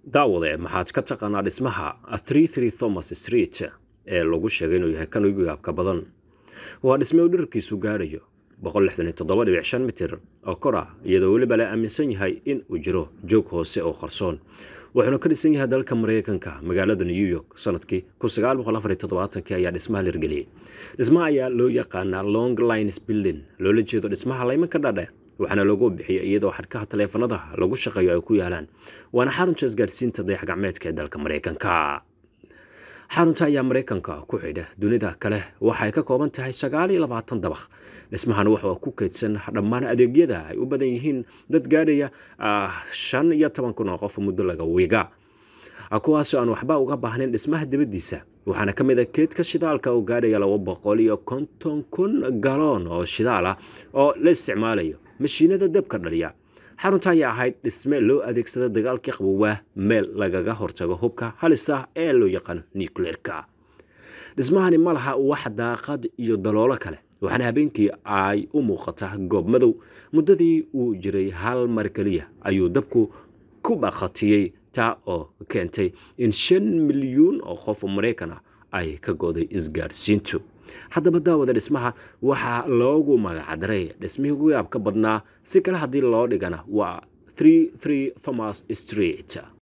daawade maxaad ka taqaanaa dhismaha thomas street ee lagu sheegay inuu yahay kan ugu yaabka badan waa dhisme uu dherarkiisu gaarayo mitir oo kor ah iyadoo weliba la aaminsan yahay in uu jiro joog hoose oo qarsoon wuxuuna ka dhisan yahay dalka mareykanka magaalada new york sanadkii ayaa dhismaha lirgeliyey dhismaha ayaa loo yaqaanaa long lines building loola jeedo dhismaha laymanka dhadhe waxaana loogu bixiyay iyadoo xadhkaha taleefanada lagu shaqeeyo ay ku yaalaan waana xarunta isgaarsiinta dayax gacmeedka ee dalka mareykanka xarunta ayaa mareykanka ku xidha dunida kale waxay ka kooban tahay dabaq dhismahan waxaa ku keydsan dhammaan adeegyada ay u badan yihiin dad gaadhaya shan iyo toban kun oo qof muddo laga wiiga kuwaasoo aan waxba uga baahnayn dhismaha dibaddiisa waxaana ka mid a keedka shidaalka oo gaadhaya laba boqol iyo konton kun galoon oo shidaal ah oo la isticmaalayo mashiinada dabka dhaliya xarunta ayaa ahayd dhisme loo adeegsada dagaalkii qabowaa meel lagaga hortago hubka halista ee loo yaqaano nucleerka dhismahani ma laha wax daaqad iyo daloolo kale waxaana habeenkii ay u muuqataa goob madow muddadii uu jiray hal mar keliya ayuu dabku ku baqatiyey taa oo keentay in shan milyuun oo qof maraykan ah ay ka goday isgaarsiintu haddaba daawada dhismaha waxaa loogu magacdaray dhismihii ugu yaabka badnaa si kale haddii loo dhigana waa thomas street